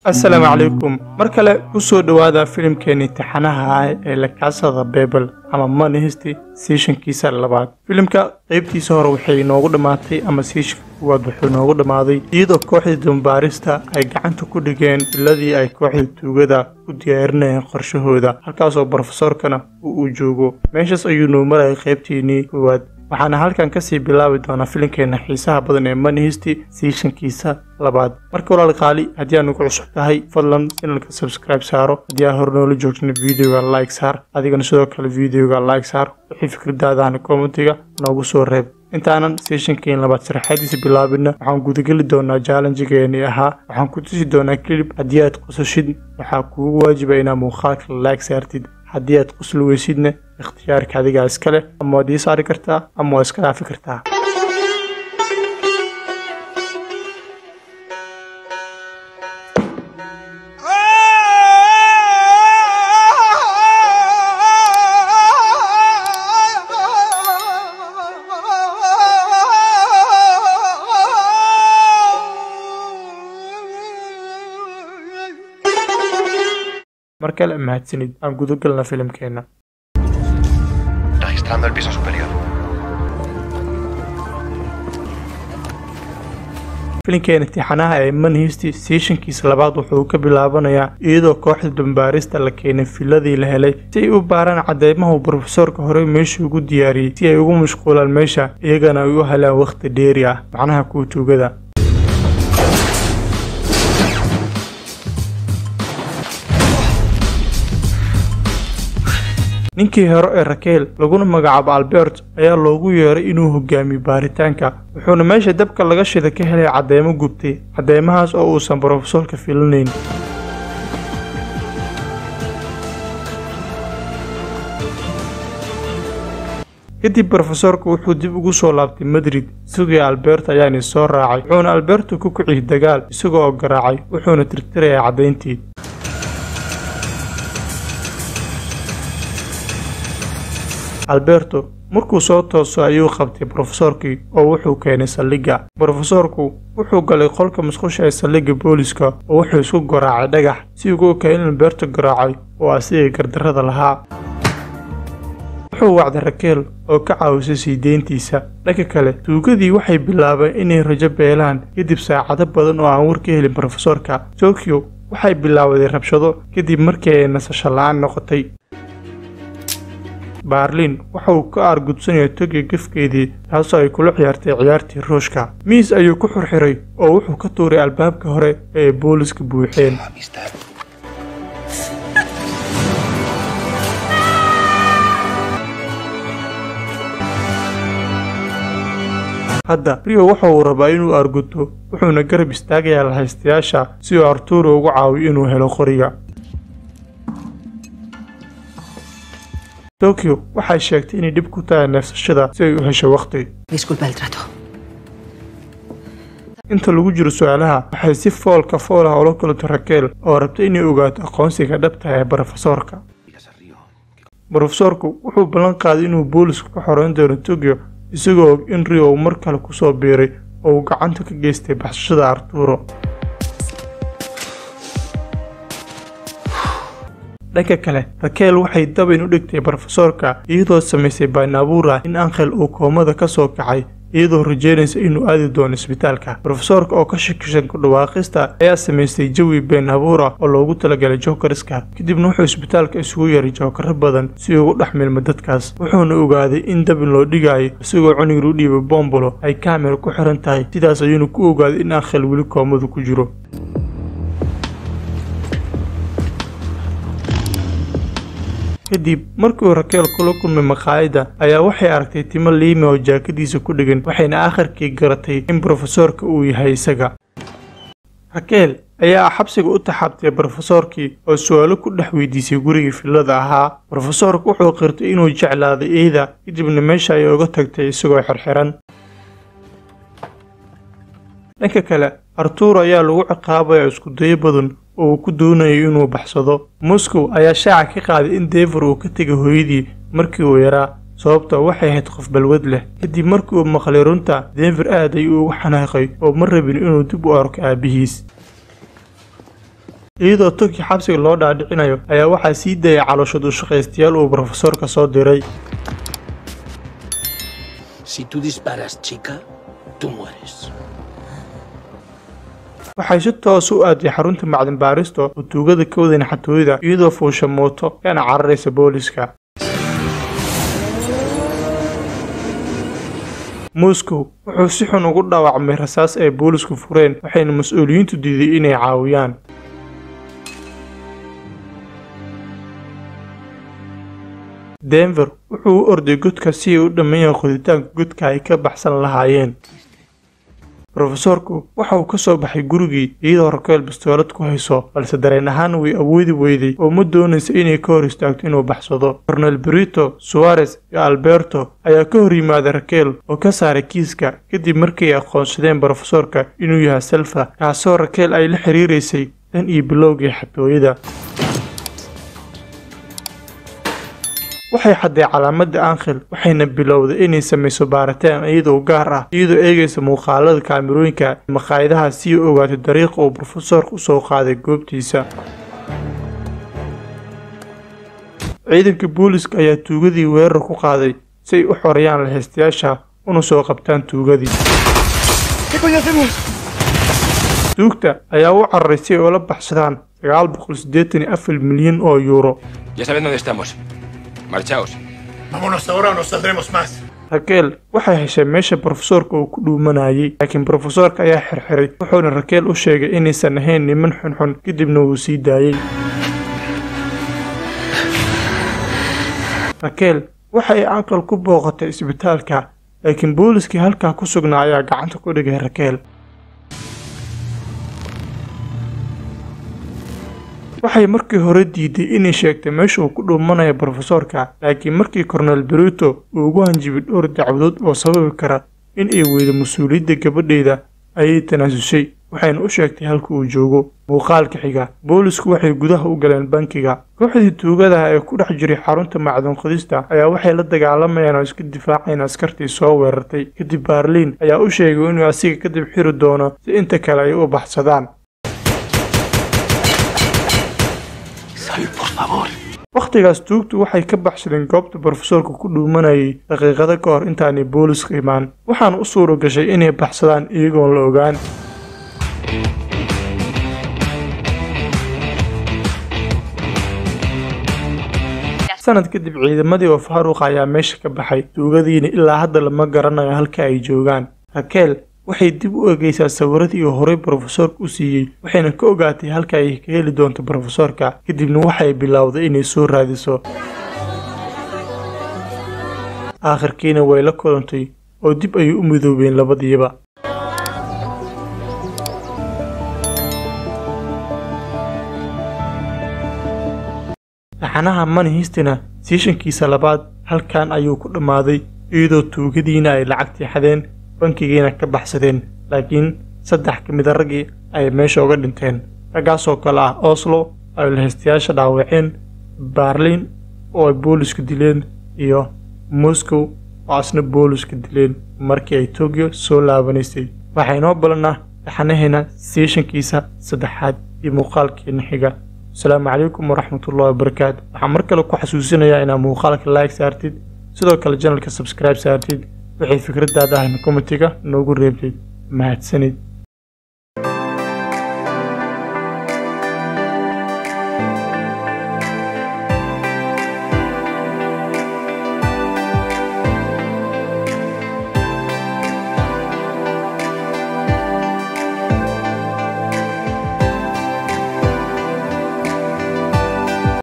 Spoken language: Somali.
asalaamu calaykum mar kale ku soo dhowaada filimkeenii taxanaha ah ee lakaasada bebel ama manihesti seeshankiisa labaad filimka qaybtiisa hore waxay inoogu dhammaatay ama seeshanka kuwaad wuxuu inoogu dhammaaday iyadoo kooxdii dambaarista ay gacanta ku dhigeen biladii ay kooxda tuugada u diyaarinayeen qorshahooda halkaasoo brofesorkana uu uu joogo meeshaas ayuu noo marayay qaybtiinii koowaad waxaana halkan kasii bilaabi doonaa filimkeena xiisaha badan ee manihesti seeshankiisa labaad marka walaal qaali haddii aad nagu cusub tahay fadlan inalka subscribe saaro haddii aad hore noola joogtana videoga like saar adigana sidoo kale videoga like saar wixii fikradaadahana kommentiga noogu soo reeb intaanan seeshankeen labaad sharaxaadiisa bilaabina waxaan gudageli doonaa jaalanjigeeni ahaa waxaan ku tusi doonaa kilib haddii aad qosashid waxaa kuugu waajiba inaad muuqaalka like saartid haddii aad qosli weysidna ikhtiyaarka adigaa iska leh ama waad ii saari kartaa ama waad iska dhaafi kartaa mar kale mahadsanid aan gudagalna filimkeenna Registrando el piso superior. filinkeena tixanaha ee manhisti seeshankiisa labaad wuxuu ka bilaabanayaa iyadoo kooxda dambaarista la keenay filadii la helay si ay u baaraan cadeymahu brofesoorka horey meesha ugu diyaariyey si ay ugu mashquulaan meesha iyagana ay u helaan wakhti dheeri ah macnaha kuwa tuugada ninkii hore ee rakeel laguna magacaabo albert ayaa loogu yeeray inuu hogaamiyo baaritaanka wuxuuna meesha dabka laga shida ka helay cadeymo gubtay cadeymahaas oo uusan brofesoorka filanayn kadib brofesoorka wuxuu dib ugu soo laabtay madrid isagii albert ayaana soo raacay wuxuuna alberto ku kiciyey dagaal isagoo oo garaacay wuxuuna tirtirayaa caddayntii alberto markuu soo tooso ayuu qabtay brofesoorkii oo wuxuu keenay saldhigga brofesoorku wuxuu galay qolka musqusha ee saldhigga booliska oo wuxuu isku garaacay dhagax si ugu okaa in alberto garaacay oo asigay gardarrada lahaa wuxuu wacday rakeel oo ka caawisay sii deyntiisa dhanka kale tuugadii waxay bilaabeen inay rajo beelaan kadib saacado badan oo aan war ka helin brofesoorka tokyo waxay bilaawaday rabshado kadib markii ay nasasho la-aan noqotay baarlin waxa uu ka aargudsanaya togyo gefkeedii taasoo ay kula ciyaartay ciyaartii ruushka miis ayuu ku xurxiray oo wuxuu ka tuuray albaabka hore ee ay booliska buuxeen Amistad. hadda rio waxa uu rabaa inuu aarguto wuxuuna garab istaagayaa lahaystayaasha si uu arturo ugu caawiyo inuu helo qoriga tokyo waxay sheegtay inay dhib ku tahay neefsashada si ay u hesho wakhti Disculpa el trato. inta lagu jiro su-aalaha waxay si foolka fool ah ula kulatay rakeel oo rabtay inay ogaato aqoonsiga dhabta ee brofesoorka Digas a Río. brofesoorku wuxuu ballan qaaday inuu booliska ka xoreyn doono tokyo isagoo og in rio uu mar kale kusoo biiray oo uu gacanta ka geystay baxsashada arturo dhanka kale rakeel waxay dabayn u dhigtay brofesoorka iyadoo samaysay baanabuur ah in ankhel uu koomada ka soo kacay iyadoo rajeynaysa inuu aadi doono isbitaalka brofesoorka oo ka shakisan ku dhawaaqista ayaa samaystay jawi been abuur ah oo loogu talagalay jookariska kadibna wuxuu isbitaalka isugu yeeray jookaro badan si ugu dhex milmo dadkaas wuxuuna ogaaday in dabin loo dhigayo isagoo cunigir u dhiibay boombolo ay kaamera ku xiran tahay sidaas ayuuna ku ogaaday in ankhel weli koomadu ku jiro kadib markii uu rakeel kula kulmay maqaayadda ayaa waxay aragtay timo liime oo jaakadiisa ku dhegan waxayna akharkii garatay in brofesoorka uu yahay isaga rakeel ayaa xabsiga u taxaabtay brofesoorkii oo su-aalo ku dhex weydiisay gurigii filada ahaa brofesoorku wuxuu qirtay inuu jeclaaday eeda kadibna meesha ay uga tagtay isagoo xirxiran dhanka kale arturo ayaa lagu ciqaabaya iskudayo badan oo uu ku doonayo inuu baxsado moscow ayaa shaaca ka qaaday in dever uu ka tegay hooyadii markii uu yaraa sababtoo waxay ahayd qof balwad leh kadib markii uu maqlay runta denver aad ayuu ugu xanaaqay oo ma rabin inuu dib u arko aabihiis iyadoo tokyo xabsiga loo dhaadhicinayo ayaa waxaa sii dayay calooshad u shaqaystayaal uu brofesoorka soo diray Si tú disparas, chica, tú mueres. waxay si toos u aaday xarunta macdin baaristo oo tuugada ka wadan xatooyada iyadoo fuusha mooto kana cararaysa booliska moscow wuxuu si xun ugu dhaawacmay rasaas ay boolisku fureen waxayna mas-uuliyiintu diiday inay caawiyaan denver wuxuu u orday godka si ay u dhammeeyaan qoditaanka godka ay ka baxsan lahaayeen rofesoorku waxa uu ka soo baxay gurigii iyadoo rakeel bastoolad ku hayso balse dareen ahaan way awoodi weyday oo ma doonaysa inay ka hor istaagto inuu baxsado cornel brito suarez iyo alberto ayaa ka hor yimaada rakeel oo ka saaray kiiska kadib markay aqoonsadeen brofesoorka inuu yahay selfa kaasoo rakeel ay la xiriiraysay tan iyo bilowgii xatooyada waxay xadday calaamadda ankhel waxayna bilowday inay samayso baaritaan iyadoo gaar ah iyadoo eegaysa muuqaalada kaamirooyinka maqaayadaha si ay ogaato dariiqa uu brofesoorka u soo qaaday goobtiisa ciidanka booliska ayaa tuugadii weerar ku qaaday si ay u xoreeyaan lahaystayaasha una soo qabtaan tuugadii tuugta ayaa u cararay si ay ula baxsadaan sagaal boqol siddeetan iyo afar milyan oo yuuro Ya saben dónde estamos. Marchaos. Vámonos ahora o no saldremos más. rakeel waxay heshay meesha brofesoorka uu ku dhuumanayay laakiin brofesoorka ayaa xirxiray wuxuuna rakeel u sheegay inaysan ahayn niman xunxun kadibna wuu sii daayey rakeel waxa ay aqal ku booqatay isbitaalka laakiin booliskii halkaa ku sugnaa ayaa gacanta ku dhigay rakeel waxay markii hore diiday inay sheegtay meesha uu ku dhuumanayo brofesoorka laakiin markii cornel berito uu ugu hanjibay dhowr dacwadood oo sababi kara in ay weydo mas-uuliyadda gabadheeda ayay tanaasushay waxayna u sheegtay halka uu joogo muuqaalka xiga boolisku waxay gudaha u galeen bankiga kooxdii tuugadaha ee ku dhex jiray xarunta macdun qodista ayaa waxay la dagaalamayaan oo iska difaaceen askartii soo weerartay kadib baarliin ayaa u sheegay inuu asiga kadib xiri doono si inta kale ay u baxsadaan Sal, por favor. wakhtigaas tuugtu waxay ka baxsadeen goobta brofesoorka ku dhuumanayay daqiiqado ka hor intaanay booliska imaan waxaana u suura gashay inay baxsadaan iyagoon la ogaan sanad kadib ciidamadii oo faaruuqa ayaa meesha ka baxay tuugadiina ilaa hadda lama garanayo halka ay joogaan rakeel waxay dib u egeysaa sawiradii uu horey brofesoorka u siiyey waxayna ka ogaatay halka ay ka heli doonto brofesoorka kadibna waxay bilowday inay soo raadiso aakhirkiina way la kulantay oo dib ayay u midoobeen labadiiba taxanaha mani histina siishankiisa labaad halkan ayuu ku dhammaaday iyadoo tuugadiina ay lacagtii xadeen bankigiina ka baxsadeen laakiin saddex ka mida raggii ay meesha uga dhinteen raggaasoo kale ah oslo ay lahaystayaasha dhaawaceen baarliin oo ay boolisku dileen iyo moscow oo asna boolisku dileen markii ay tokyo soo laabanaysay waxaa inoo balannaa taxanaheena siishankiisa saddexaad iyo muuqaalkeena xiga asalaamu calaykum waraxmatullahi wabarakaatu waxaan mar kale ku xasuusinayaa inaad muuqaalka like saartid sidoo kale janalka subscribe saartid waxay fikradaada ahna komitiga noogu reebtid mahadsanid